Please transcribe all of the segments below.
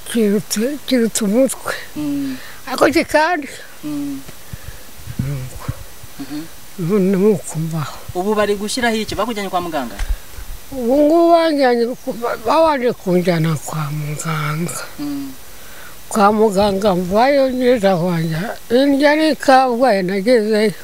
kirutse kirutse umutwe ako kandi none mukumvaho ubu bari gushyiraho iki bakujyanye kwa muganga ubu ngubu banjyanye ku- babanje kunjyana kwa muganga kwa muganga mvayo neza wanjya indya ari kabwaye nagezeyo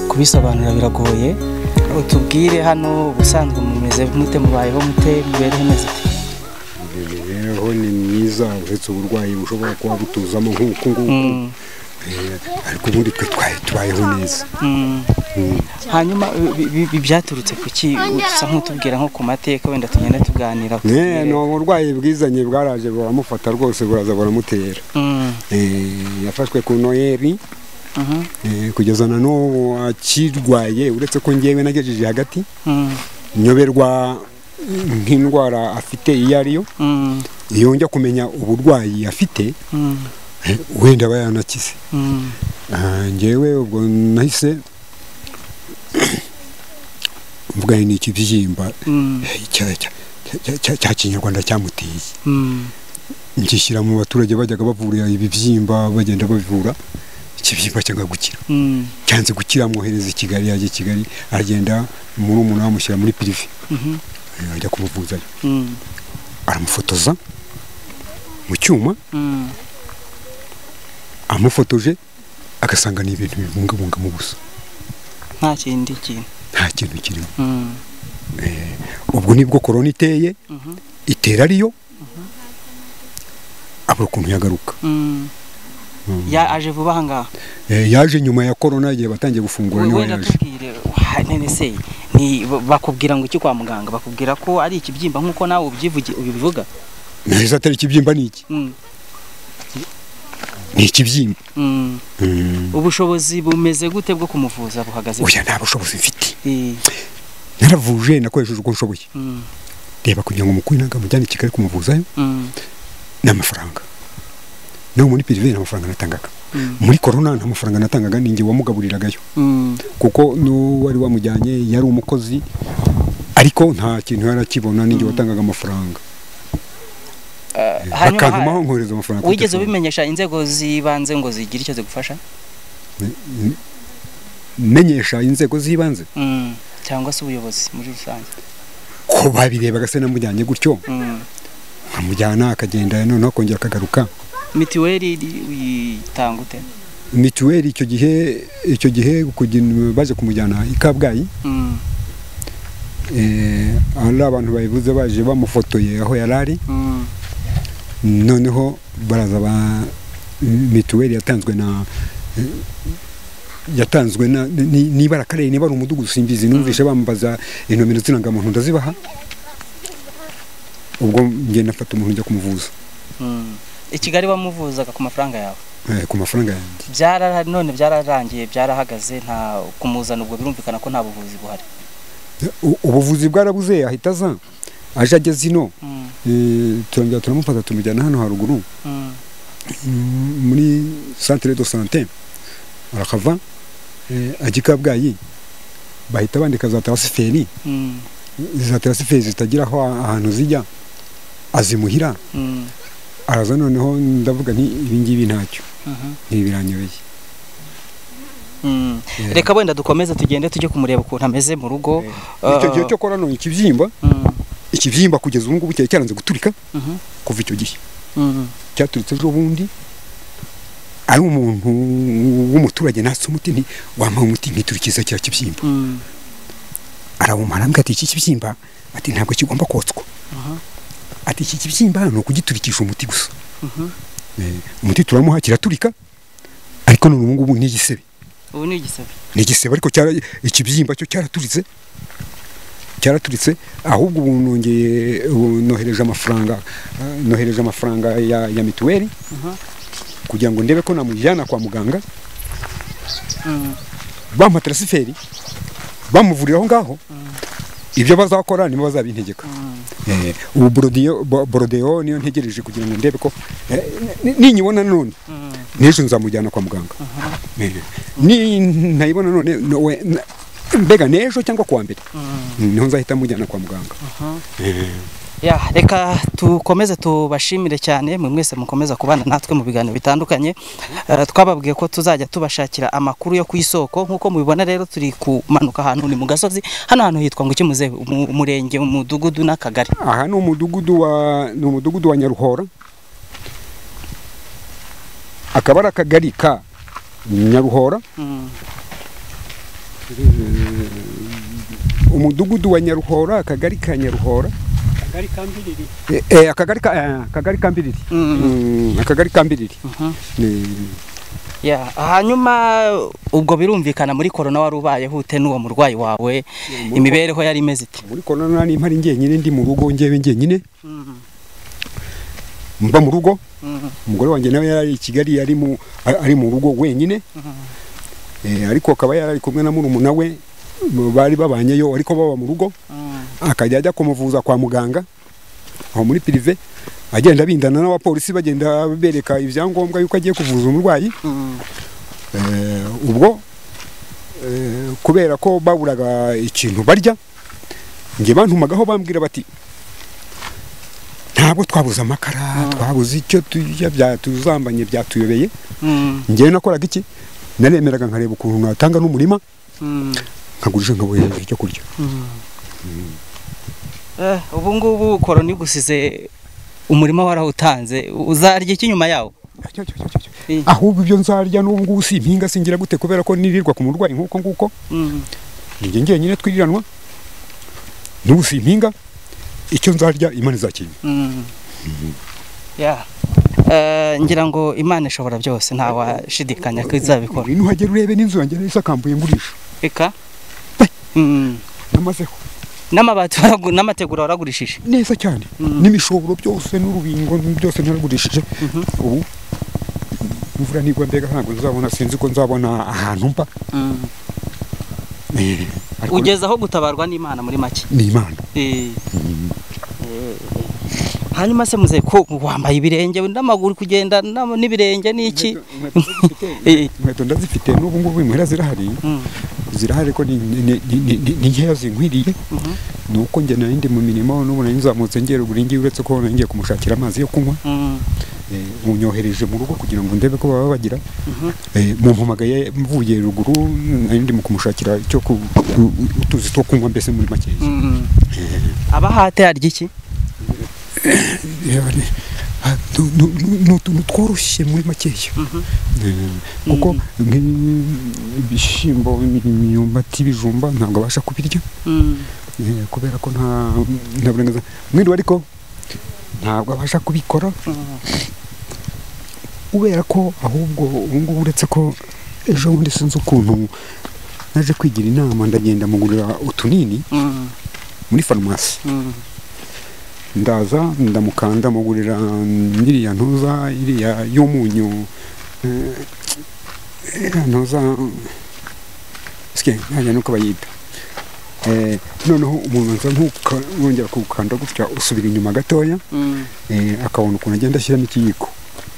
kubisobanura biragoye utubwire hano ubusanzwe mumeze mute mubayeho mute mubereho meze ute imibereho ni myiza uretse uburwayi bushobora kuba butuzamo nk'uku nguku Mm, Eh, ariko ubundi twe twari tubayeho neza mm. Mm. hanyuma bi- bi- bi- byaturutse ku ki usa nk'utubwira nko ku mateka wenda tugenda tuganira Eh, utubwire. ni uburwayi bwizanye bwaraje buramufata rwose buraza buramutera Mm, Eh, yafashwe ku noyeri mhm, eh, kugeza na n'ubu akirwaye uretse ko ngewe nagejeje hagati mm, nyoberwa nk'indwara afite iyo ari yo mm, iyo njya kumenya uburwayi afite mm, eh, wenda aba yanakize mm. Ah, njyewe ubwo nahise mvuga ni ikibyimba Mm, cya- cya- cya- cya- cya kinyarwanda cyamuteye mm, ngishyira mu baturage bajyaga bavura ibibyimba bagenda bavura ikibyimba cyanga gukira mm, cyanze gukira amwohereza i kigali yajya i kigali aragenda muri umuntu amushyira muri pirive mhm, Eh, ajya kumuvuzayo mm, aramufotoza mu cyuma mm. amufotoje agasanga ni ibintu bibungabunga mu busa nta kindi kintu nta kintu kirimo Mm, ubwo nibwo korona iteye mhm, itera ariyo abura ukuntu yagaruka mm. Mm. Ya- aje vuba aha ngaha Eh, yaje nyuma ya korona igihe batangiye gufungura niho wenda yaje tubwire wa- none se ni bakubwira ngo iki kwa muganga bakubwira ko ari ikibyimba nk'uko nawe ubyivugi- ubivuga nahise atari ikibyimba ni iki Mm, ni ikibyimba mm. Mm. ubushobozi bumeze gute bwo kumuvuza buhagaze oya nta bushobozi mfite Eh, naravuje nakoresheje uko nshoboye mm, reba kugira ngo umukwe nanga mujyane i kigali kumuvuzayo mm, ni amafaranga no muri pirive nta mafaranga natangaga mm, muri korona nta mafaranga natangaga ni njye wamugaburiragayo mm, kuko n'uwari wamujyanye yari umukozi ariko nta kintu yari akibona ninjye watangaga amafaranga eh, hanyuma bakantumaho ha- nkohereza amafaranga kuri wigeze telefone. ubimenyesha inzego z'ibanze ngo zigire icyo zigufasha N- menyesha inzego z'ibanze Mm, cyangwa se ubuyobozi muri rusange ko babirebaga se namujyanye gutyo Mm. nkamujyana akagenda noneho akongera akagaruka mitiweli iri- uyitanga ute mituweli icyo gihe icyo gihe kugira- baje kumujyana i kabgayi Mm, eh, ari abantu bayivuze baje bamufotoye aho yari ari mm, noneho baraza ba mituweli yatanzwe na yatanzwe na ni- niba ari akarere niba ari umudugudu simbizi numvishe bambaza inomero z'irangamuntu ndazibaha ubwo ngenda nafata umuntu njya kumuvuza mm. i kigali bamuvuzaga ku mafaranga yawe eh, ku mafaranga yanjye byara none byararangiye byarahagaze nta kumuzana ubwo birumvikana ko nta buvuzi buhari U- ubuvuzi bwarabuze ahita aza aje ageze ino Mm, eh, turongera turamufata tumujyana hano haruguru mm, mm, muri centre de santé arakava eh, ajya i kabgayi bahita bandika za transferi mm, za transferi zitagira aho ahantu zijya azimuhira mm, araza noneho ndavuga nti ibi ngibi ntacyo mhm, ibi biranyobeye mm. Yeah. reka wenda dukomeze tugende tujye kumureba ukuntu ameze mu rugo icyo gihe cyo kora none ikibyimba Mm, ikibyimba kugeza ubu ngubu cyari cyaranze guturika mhm, kuva icyo gihe mm, cyaturitse ejo bundi ari umuntu w'umuturage natse umuti nti wampaye umuti nkiturikiza cya kibyimba mm, arawumara ambwira ati iki kibyimba ati ntabwo kigomba kotswa aha, ati iki kibyimba ni ukugiturikisha umuti gusa mhm. Eh, umuti turamuha kiraturika ariko none ubu ngubu ni igisebe ubu ni igisebe ni igisebe ariko cyara ikibyimba cyo cyaraturitse cyaraturitse ahubwo ubu nongeye ubu nohereje amafaranga eh, nohereje amafaranga ya, ya mituweli Aha, kugira ngo ndebe ko namujyana kwa muganga mm, bamuha tarasiferi bamuvurira aho ngaho ibyo bazakora nibo bazabintegeka mm, Eh, ubu borodiyo- bo- borodeyo niyo ntegereje kugira ngo ndebe ko eh, ni- ninyibona none mm, n'ejo nzamujyana kwa muganga Eh, ni ntayibona none nowe- na- mbega n'ejo cyangwa kuwa mbere mm, niho nzahita mujyana kwa muganga aha. Eh, Ya, reka tukomeze tubashimire cyane mwe mwese mukomeza kubana natwe mu biganiro bitandukanye Eh, twababwiye ko tuzajya tubashakira amakuru yo ku isoko nk'uko mubibona rero turi kumanuka ahantu ni mu gasozi hano hantu hitwa ngo iki muze Mu- umurenge umudugudu n'akagari aha ni umudugudu wa ni umudugudu wa nyaruhora akaba ari akagari ka nyaruhora Mm, umudugudu wa nyaruhora akagari ka nyaruhora akagari ka mbiriri Eh, eh, akagari ka eh, akagari ka mbiriri mm, Mm, akagari ka mbiriri mhm. Ni- Ya, hanyuma ubwo birumvikana muri korona wari ubayeho ute n'uwo murwayi wawe imibereho yari imeze ite muri korona nimba ari njyenyine ndi mu rugo njyewe njyenyine Mm, mba mu rugo mm, umugore wanjye nawe yari ari i kigali yari mu ari mu rugo wenyine mhm. Eh, ariko akaba yari ari kumwe na murumuna we bari babanyeyo ariko baba mu rugo Mm, akajya ajya kumuvuza kwa muganga aho muri pirive agenda bindana n'abapolisi bagenda bereka ibyangombwa yuko agiye kuvuza umurwayi mm, Eh, ubwo eh, kubera ko baburaga ikintu barya njye bantumagaho bambwira bati ntabwo twabuze amakara twabuze icyo turya byatuzambanye byatuyobeye mm, njyewe nakoraga iki naremeraga nkareba ukuntu natanga n'umurima mm. nkagurisha nkabona icyo kurya Eh, ubu ngubu korona igusize umurima warawutanze uzarya iki nyuma yawo Cyo, cyo, cyo, cyo, cyo. Eh. ahubwo ibyo nzarya n'ubu ngubu simpinga singira gute kubera ko nirirwa ku murwayi nk'uko nguko Mm, njye njyenyine twiriranwa n'ubu simpinga icyo nzarya imana izakira mm. Yeah. Eh, ngira ngo imana ishobora byose ntawashidikanya ko izabikora ibintu uhagera urebe n'inzu yanjye nari isakambuye ngurisha reka Mm. namazeho n'amabati waragu- n'amategura waragurishije neza cyane Mm. n'imishoboro byose n'urubingo byose naragurishije Mhm. ubu imvura nigwa mbega ntabwo nzabona sinzi ko nzabona ahantu mba Mm. Eh, ariko ugeze aho gutabarwa n'imana muri make ni imana Eh. Eh. hanyuma se muze ko wambaye ibirenge n'amaguru uri kugenda n'ama- n'ibirenge n'iki Eh. inkweto ndazifite n'ubu ngubu imuhira zirahari Mm. zirahari ko ni ni- ni- ni- ni- ni nkeya zinkwiriye Mhm. ni uko njye nari ndi mu mirimo n'ubu nari nzamutse ngera uburingi uretse ko ngiye kumushakira amazi yo kunywa Mm. Eh, unyohereje mu rugo kugira ngo ndebe ko baba bagira Mhm. Eh, mumpamagaye mvuye ruguru nari ndimo kumushakira icyo ku- ku- utuzi two kunywa mbese muri makeya Mm. abahate harya iki Eh, ari- ah, nu- nu- nu- ni utuntu tworoshye muri makeya Eh, kuko nk'ibi- ibishyimbo imyumbati ibijumba ntabwo abasha kubirya Mm. eh, kubera ko nta nta burenganzira mwiriwe ariko ntabwo abasha kubikora Mm. kubera ko ahubwo ubu ngubu uretse ko ejo bundi sinzi ukuntu naje kwigira inama ndagenda mugurira utunini Mm. muri farumasi Mm. ndaza ndamukanda mugurira iriya ntuza iriya y'umunyu eh, iriya ntuza sike ntajya nuko bayita Eh, noneho umuntu aza ntukongera kuwukanda gutya usubira inyuma gatoya Mm, eh, akabona ukuntu agenda ashyiramo ikiyiko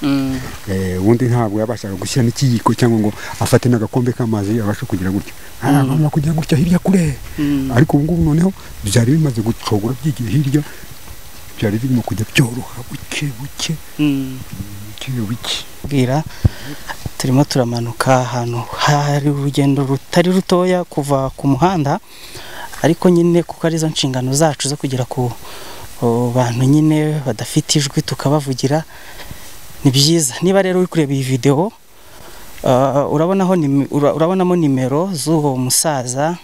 mm, Eh, ubundi ntabwo yabashaga gushyiramo ikiyiko cyangwa ngo afate n'agakombe k'amazi abashe kugira gutya agomba kugira gutya hirya kure mm. ariko ubu ngubu noneho byari bimaze gucogora byigiye hirya byari birimo kujya byoroha buke buke Mm. buke buke kubwira turimo turamanuka ahantu hari urugendo rutari rutoya kuva ku muhanda ariko nyine kuko ari zo nshingano zacu zo kugera ku ku bantu nyine badafite ijwi tukabavugira ni byiza niba rero uri kureba iyi videwo ah, urabonaho nim- ura- urabonamo nimero z'uwo musaza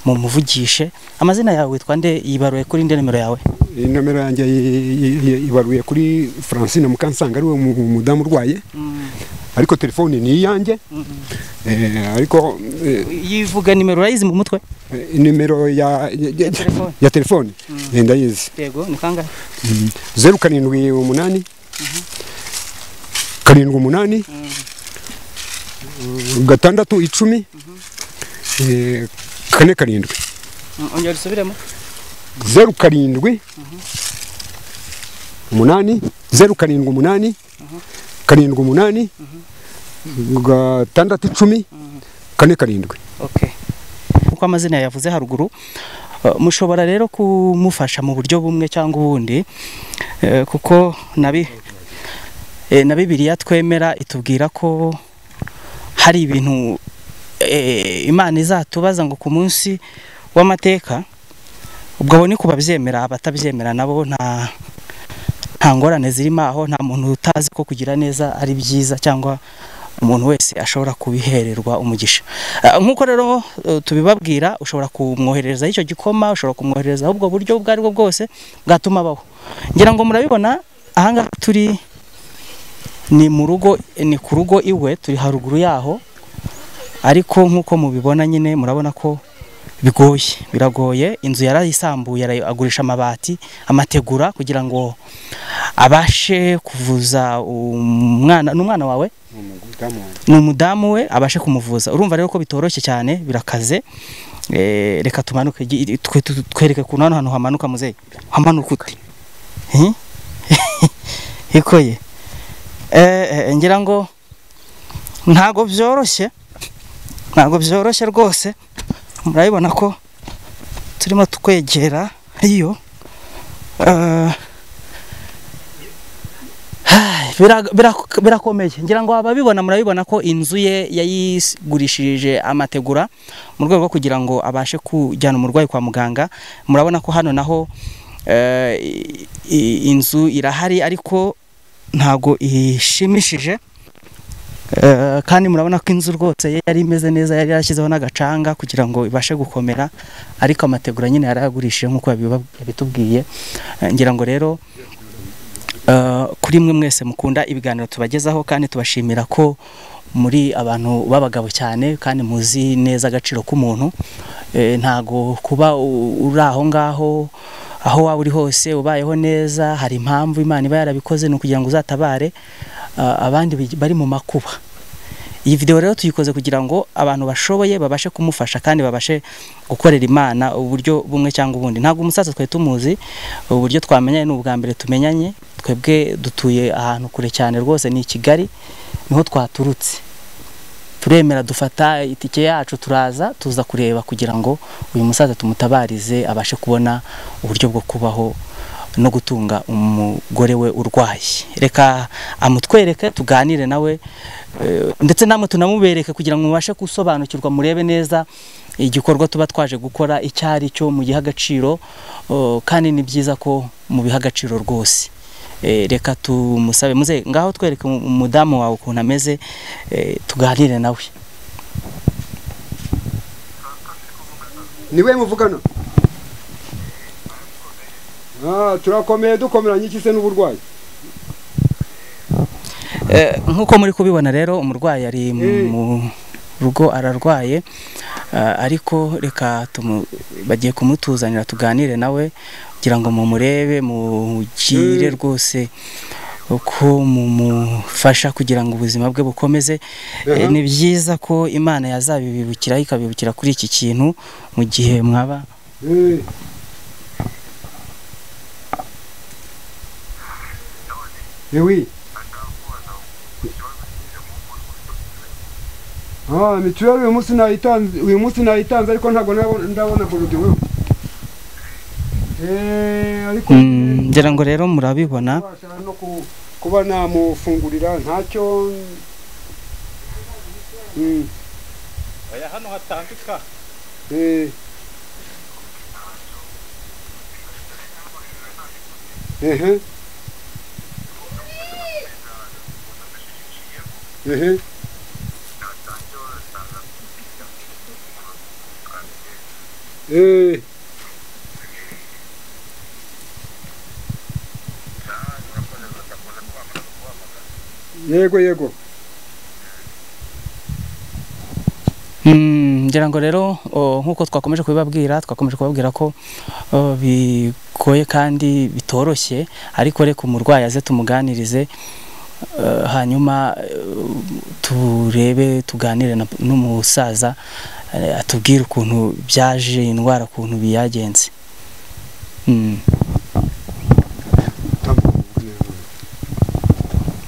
mumuvugishe amazina yawe witwa nde yibaruye kuri nde nimero yawe iyi nomero yanjye i- i- i- ibaruye kuri francine mukansanga ariwe mu- umudamu urwaye ariko telefoni ni iyanjye Eh, ariko eh, yivuga nimero urayizi mu mutwe eh, nimero ya ya- ya- telefone. ya telefoni eh, ndayizi yego ni kangahe Mm. zeru karindwi umunani karindwi umunani eh, gatandatu icumi eh, kane karindwi Mm, ongera usubiremo zeru karindwi umunani zeru karindwi umunani karindwi umunani gatandatu icumi kane karindwi Okay. Uko amazina yavuze haruguru eh, mushobora rero kumufasha mu buryo bumwe cyangwa ubundi eh, kuko nabi eh, na Bibiliya twemera itubwira ko hari ibintu eh, Imana izatubaza ngo ku munsi w'amateka ubwo abo ni ku babyemera abatabyemera nabo nta nta ngorane zirimo aho nta muntu utazi ko kugira neza ari byiza cyangwa umuntu wese ashobora kubihererwa umugisha Ah, nk'uko rero eh, tubibabwira ushobora kumwoherereza icyo gikoma ushobora kumwoherereza ubwo buryo ubwo ari bwo bwose bwatuma abaho ngira ngo murabibona ahangaha turi ni mu rugo ni ku rugo iwe turi haruguru yaho ariko nk'uko mubibona nyine murabona ko bigoye biragoye inzu yarayisambuye arayi- agurisha amabati amategura kugira ngo abashe kuvuza umwana n'umwana wawe ni umudamu we abashe kumuvuza urumva rero ko bitoroshye cyane birakaze Eh, reka tumanuke gi- twe- twe- twereke ku hano hantu hamanuka muzeyi hamanuka ute Hi? ikoye Eh, eh, ngira ngo ntago byoroshye ntago byoroshye rwose murabibona ko turimo twegera iyo Eh, Bira- bira- birakomeye ngira ngo ababibona murabibona ko inzu ye yayigurishije amategura mu rwego rwo kugira ngo abashe kujyana umurwayi kwa muganga murabona ko hano naho eh, i- i- inzu irahari ariko ntabwo ishimishije Eh, kandi murabona ko inzu rwose ye yari imeze neza yari yarashyizeho n'agacanga kugira ngo ibashe gukomera ariko amategura nyine yarayagurishije nk'uko yabiba- yabitubwiye Eh, ngira ngo rero Eh, kuri mwe mwese mukunda ibiganiro tubagezaho kandi tubashimira ko muri abantu b'abagabo cyane kandi muzi neza agaciro k'umuntu Eh, ntago kuba u- uri aho ngaho aho waba uri hose ubayeho neza hari impamvu imana iba yarabikoze ni ukugira ngo uzatabare ah, abandi bi- bari mu makuba iyi video rero tuyikoze kugira ngo abantu bashoboye babashe kumufasha kandi babashe gukorera imana uburyo bumwe cyangwa ubundi ntabwo umusaza twari tumuzi uburyo twamenyanye ni ubwa mbere tumenyanye twebwe dutuye ahantu kure cyane rwose ni i kigali niho twaturutse turemera dufata itike yacu turaza tuza kureba kugira ngo uyu musaza tumutabarize abashe kubona uburyo bwo kubaho no gutunga umugore we urwaye reka amutwereke tuganire nawe eh, ndetse namwe tunamubereke kugira ngo mubashe gusobanukirwa murebe neza igikorwa tuba twaje gukora icyo ari cyo mu giha agaciro oh, kandi ni byiza ko mubiha agaciro rwose Eh, reka tumusabe muze ngaho twereke umu- umudamu wawe ukuntu ameze eh, tuganire nawe niwe muvugana turakomeye dukomeranye iki se n'uburwayi Eh, nk'uko muri kubibona rero umurwayi ari Eh. mu rugo ararwaye ah, ariko reka tumu- bagiye kumutuzanira tuganire nawe kugira ngo mumurebe mugire Eh. rwose uko mumufasha kugira ngo ubuzima bwe bukomeze Eh, Aha. ni byiza ko imana yazabibibukira ikabibukira kuri iki kintu mu gihe mwaba Eh, Eh oui. Ah, mituweli uyu munsi nayitanze, uyu munsi nayitanze ariko ntabwo nabo- ndabona borodiwe. Eh, ariko Mm, ngira ngo rero murabibona Kubasha no ku- kuba namufungurira ntacyo Mm, oya hano hatambika eh. Ehe. Ehe. Eh. yego yego Mm, ngira ngo rero o, nk'uko twakomeje kubibabwira twakomeje kubabwira ko o, bigoye kandi bitoroshye ariko reka umurwayi aze tumuganirize eh, hanyuma eh, turebe tuganire na- n'umusaza eh, atubwire ukuntu byaje indwara ukuntu biyagenze Mm,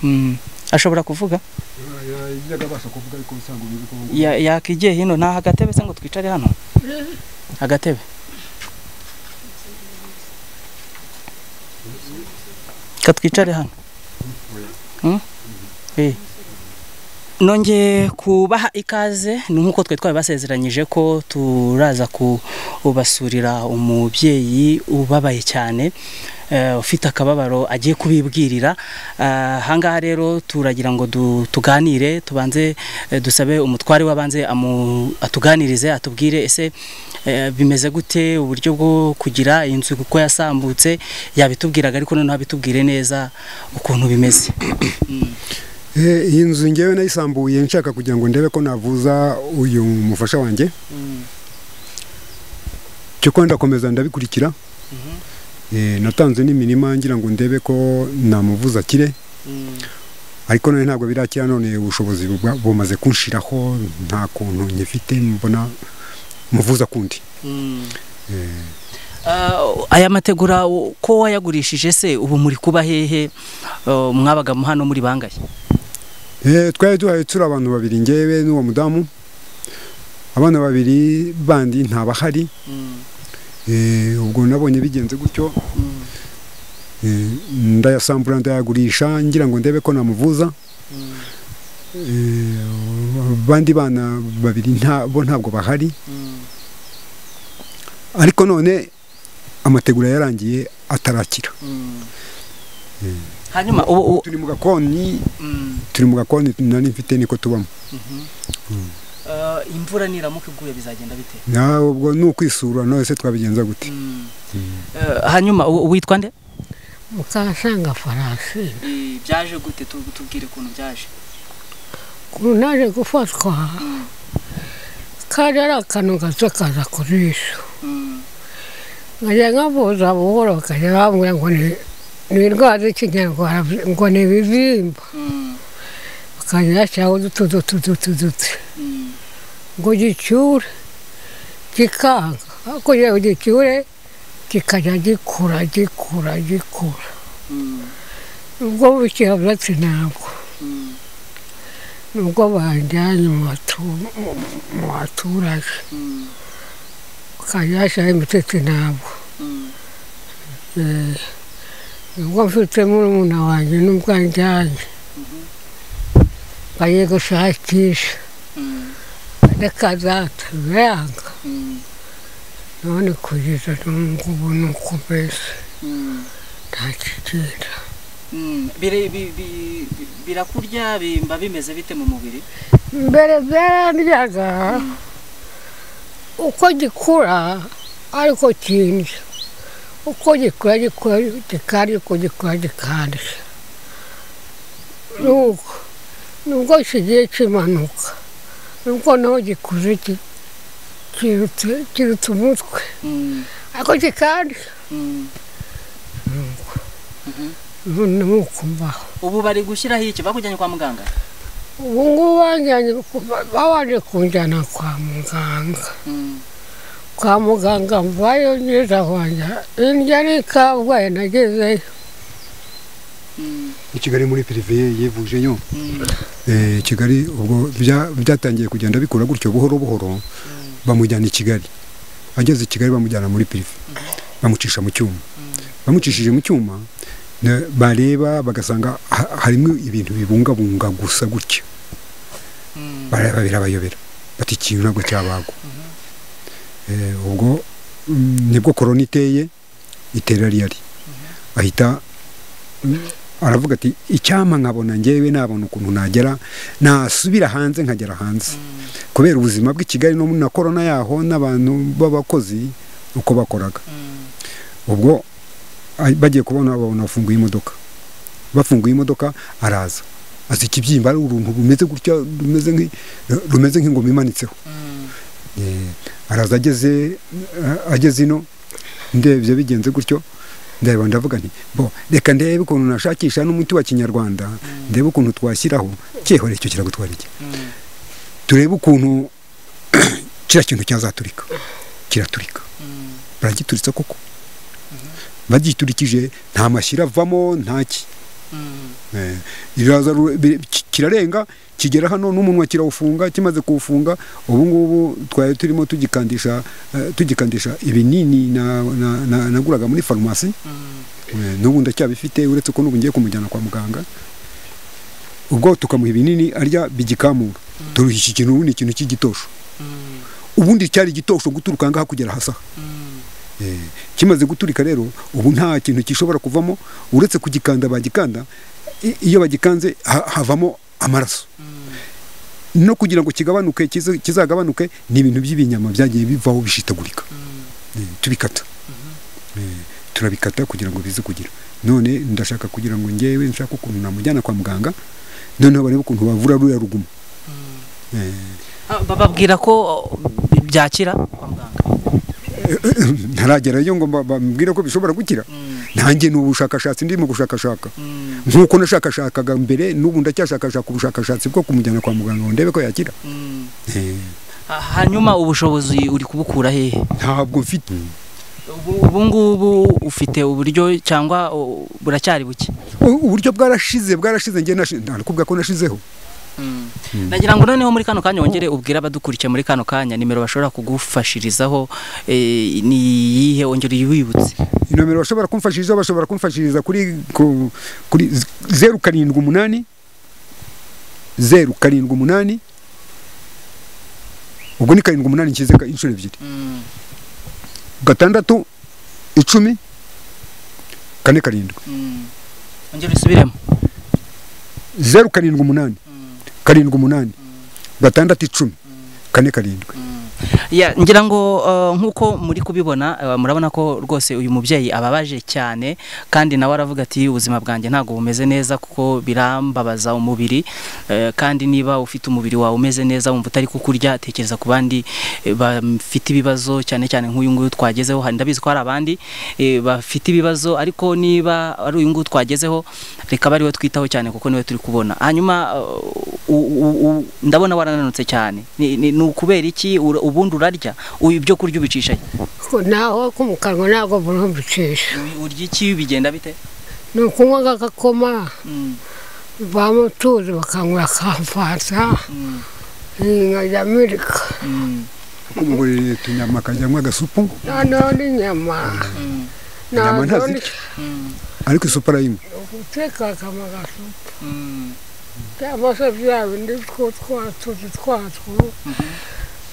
mm. ashobora kuvuga yajyaga abasha kuvuga ariko usanga ubizi ko Ya- yakigiye hino nta agatebe se ngo twicare hano agatebe katwicare hano Mm? Eh. nongeye kubaha ikaze ni nk'uko twari twabibasezeranyije ko turaza kubasurira umubyeyi ubabaye cyane eh, ufite akababaro agiye kubibwirira Eh, ahangaha rero turagira ngo du- tuganire tubanze eh, dusabe umutware w'abanze amu- atuganirize atubwire ese eh, bimeze gute uburyo bwo kugira inzu kuko yasambutse yabitubwiraga ariko noneho abitubwire neza ukuntu bimeze iyi nzu ngewe nayisambuye nshaka kugira ngo ndebe ko navuza uyu mufasha wanjye cyo ko ndakomeza ndabikurikira Eh, natanze n'imirima ngira ngo ndebe ko namuvuza akire ariko none ntabwo birakira none ubushobozi bwa- bumaze kunshiraho nta kuntu nyifite mbona muvuza kundi Uh, aya mategura u- ko wayagurishije se ubu muri kuba hehe uh, mwabaga mu hano muri bangahe Eh, twari duhaye turi abantu babiri ngewe n'uwo mudamu abana babiri bandi ntabahari Eh, ubwo nabonye bigenze gutyo Eh, ndayasambura ndayagurisha ngira ngo ndebe ko namuvuza Eh, abandi bana babiri nta- bo ntabwo bahari ariko none amategura yarangiye atarakira hanyuma ubu ubu- turi mu gakoni mm, turi mu gakoni nari mfite niko tubamo mhm. Uh, imvura niramuka iguye bizagenda bite nawe ubwo ni ukwisura nose twabigenza gute Mm. Uh, hanyuma u- witwa nde mukahasanga farasina byaje gute tubwire ukuntu byaje ukuntu naje gufatwa kari ari akantu gato kaza kuri jisho nkajya nkavuza buhoro bakajya bambwira ngo ni ni indwara z'ikinyarwanda ngo ni ibibimba bakajya bashyiraho udutudutudutuduti ngo gicyure gikanga ariko kugira ngo gicyure kikajya gikura gikura gikura ubwo bukihabyatsi ntabwo nubwo banjyanye mu batu- mu- mu baturage ukajya hashyiraho imitete ntabwo Eh, nubwo mfite murumuna wanjye nubwo anjyanye bagiye gushakisha rekazaza biranga none kugeza n'ubu ni uko mbese nta kigenda birakurya bimba bimeze bite mu mubiri mbere byarandyaga uko gikura ariko kindya uko gikura gikura gikandya uko gikura gikandya nuko nubwo kigiye kimanuka nubwo naho gikuze ki- kirutse- kirutse umutwe ariko gikandya nuko none nuko mbaho ubu bari gushyiraho iki bakujyanye kwa muganga ubu ngubu bajyanye ku- babanje kunjyana kwa muganga kwa muganga mvayo neza wanjye indya ni kabgayi nagezeyo Mm, i kigali muri periviye yivujeyo mm, Eh, kigali ubwo bya- byatangiye kugenda bikura gutyo buhoro buhoro bamujyana i kigali ageze i kigali bamujyana muri pirive bamucisha mu cyuma bamucishije mu cyuma na- bareba bagasanga ha- harimo ibintu bibungabunga gusa gutya mm, bareba birabayobera bati ikintu ntabwo cyabagwa Eh, ubwo mm, nibwo korona iteye itera riyari ahita mm, aravuga ati icyampa nkabona ngewe nabona ukuntu nagera nasubira hanze nkagera hanze kubera ubuzima bw'i kigali no na korona yaho n'abantu b'abakozi uko bakoraga mm, ubwo ah, bagiye kubona babona bafunguye imodoka bafunguye imodoka araza azi ikibyimba ari uruntu rumeze gutya rumeze nk'i- rumeze nk'ingoma imanitseho mm. Eh, araza ageze eh, ageze ino ndebye bigenze gutyo ndareba ndavuga nti bo reka ndebe ukuntu nashakisha n'umuti wa kinyarwanda ndebe ukuntu twashyiraho cyehore icyo kiragutwara iki Mm. turebe ukuntu kiriya kintu cyazaturika kiraturika Mm. baragituritsa koko bagiturikije nta mashyira avamo nta ki Mm. Eh, iraza ru- bi- ki- kirarenga kigera hano n'umunwa kirawufunga kimaze kuwufunga ubu ngubu twari turimo tugikandisha eh, tugikandisha ibinini na- na- na- naguraga muri Mm. farumasi Eh, n'ubu ndacyabifite uretse ko n'ubu ngiye kumujyana kwa muganga ubwo tukamuha ibinini arya bigikamura turuha iki kintu ubu ni ikintu cy'igitosho Mm. ubundi cyari igitosho guturuka aha ngaha kugera hasa Mm. Eh, kimaze guturika rero ubu nta kintu gishobora kuvamo uretse kugikanda bagikanda i- iyo bagikanze ha- havamo amaraso Mm. no kugira ngo kigabanuke kize- kizagabanuke ni ibintu by'ibinyama byagiye bivaho bishitagurika Mm. Eh, tubikata Eh, turabikata kugira ngo bize kugira none ndashaka kugira ngo ngewe nshake ukuntu namujyana kwa muganga noneho barebe ukuntu bavura ruriya ruguma Eh, Ah, bababwira ko uh, byakira Kwa muganga. ntaragerayo ngo mba- bambwire ko bishobora gukira Mm. nanjye ni ubushakashatsi ndimo gushakashaka Mm. nk'uko nashakashakaga mbere n'ubu ndacyashakashaka ubushakashatsi bwo kumujyana kwa muganga ngo ndebe ko yakira Mm. Eh, Ah, hanyuma ubushobozi uri kubukura hehe ntabwo mfite Ubu- ubu ngubu ufite uburyo cyangwa uh, buracyari buke U- uburyo bwarashize bwarashize njye nashi- ndakubwira ko nashizeho Mm. Mm. nagira ngo noneho muri kano kanya wongere ubwire abadukurikiye muri kano kanya nimero bashobora kugufashirizaho eh, ni iyihe wongere uyibibutse inomero bashobora kumfashiriza bashobora kumfashiriza kuri ku- kuri z- zeru karindwi umunani zeru karindwi umunani ubwo ni karindwi umunani nshyize ka- inshuro ebyiri Mm. gatandatu icumi kane karindwi Mm. wongere usubiremo zeru karindwi umunani Mm. karindwi umunani gatandatu icumi kane karindwi Mm. Ya, ngira ngo uh, nk'uko muri kubibona uh, murabona ko rwose uyu mubyeyi ababaje cyane kandi nawe aravuga ati ubuzima bwanjye ntabwo bumeze neza kuko birambabaza umubiri eh, kandi niba ufite umubiri wawe umeze neza wumva utari kukurya tekereza ku bandi eh, bafite ibibazo cyane cyane nk'uyu nguyu twagezeho hari ndabizi ko hari abandi eh, bafite ibibazo ariko niba ari uyu nguyu twagezeho reka bari we twitaho cyane kuko niwe turi kubona hanyuma uh, u- u- u- ndabona warananutse cyane ni ni- ni ukubera iki Ura- ubundi urarya uyu ibyo kurya ubicisha he? naho ko mu kanwa ntabwo burumbicisha Uri- Urya iki bigenda bite? ni ukunywa agakoma Mm. bamutuzi bakanywa akamfata Mm. nkajya amerika Mm. kumugurira utunyama akajyamo agasupu noneho n'inyama Mm. Inyama noneho ntazica. ni- Mm. ariko isupu arayimwe guteka bakanywa agasupu Mm. cyangwa se bya bindi two twatuzi twatwo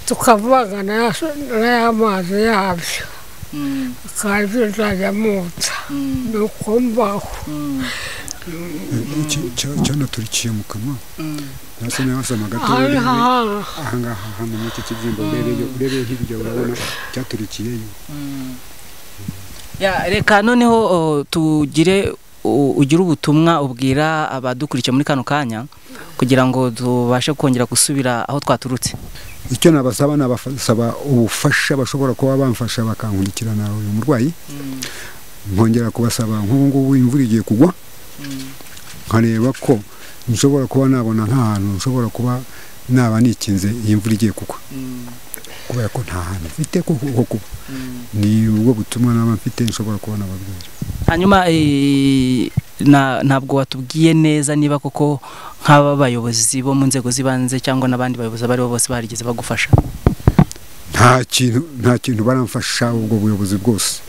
tukavanga n'amazi yabyo Mm. kandi bizajya mutsa Mm. ni ukumvaho Mm. Iki- cya- cyanaturikiye mu kanwa Mm. hasi n'ahasama gato aha ni urebe- hahanga ahangaha hano muri iki kibyimba urebeyo urebe hirya urabona cyaturikiyeyo Ya, reka noneho uh, tugire u- ugire ubutumwa ubwira abadukurikiye muri kano kanya kugira ngo tubashe kongera gusubira aho twaturutse icyo nabasaba nabasaba ubufasha bashobora kuba bamfasha bakankurikirana uyu murwayi Mm. nkongera kubasaba nk'ubu ngubu imvura igiye kugwa Mm. nkareba ko nshobora kuba nabona nk'ahantu nshobora kuba naba nikinze iyi mvura igiye kugwa Mm. kubera ko nta hantu mfite ko ho kuba Mm. ni ubwo butumwa naba mfite nshobora kubona ababwira hanyuma eh, na- ntabwo watubwiye neza niba koko nk'aba bayobozi bo mu nzego z'ibanze cyangwa n'abandi bayobozi abo aribo bose barigeze bagufasha nta kintu nta kintu baramfasha ubwo buyobozi bwose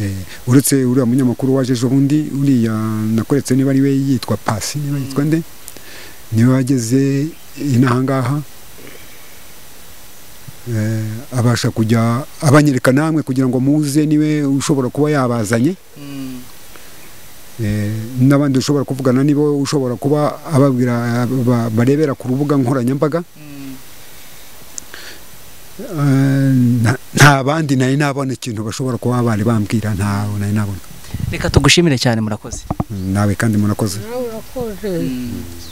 Eh, uretse uriya munyamakuru waje ejo bundi uriya nakoretse niba ari we yitwa pasi niba yitwa nde niwe wageze inaha ngaha Eh, abasha kujya abanyereka namwe kugira ngo muze niwe ushobora kuba yabazanye Mm. Eh, n'abandi ushobora kuvugana nibo ushobora kuba ababwira ba- barebera ku rubuga nkoranyambaga Mm. Eh, nta- nta bandi nari nabona ikintu bashobora kuba bari bambwira ntawe nari nabona reka tugushimire cyane murakoze nawe kandi murakoze nawe urakoze Mm.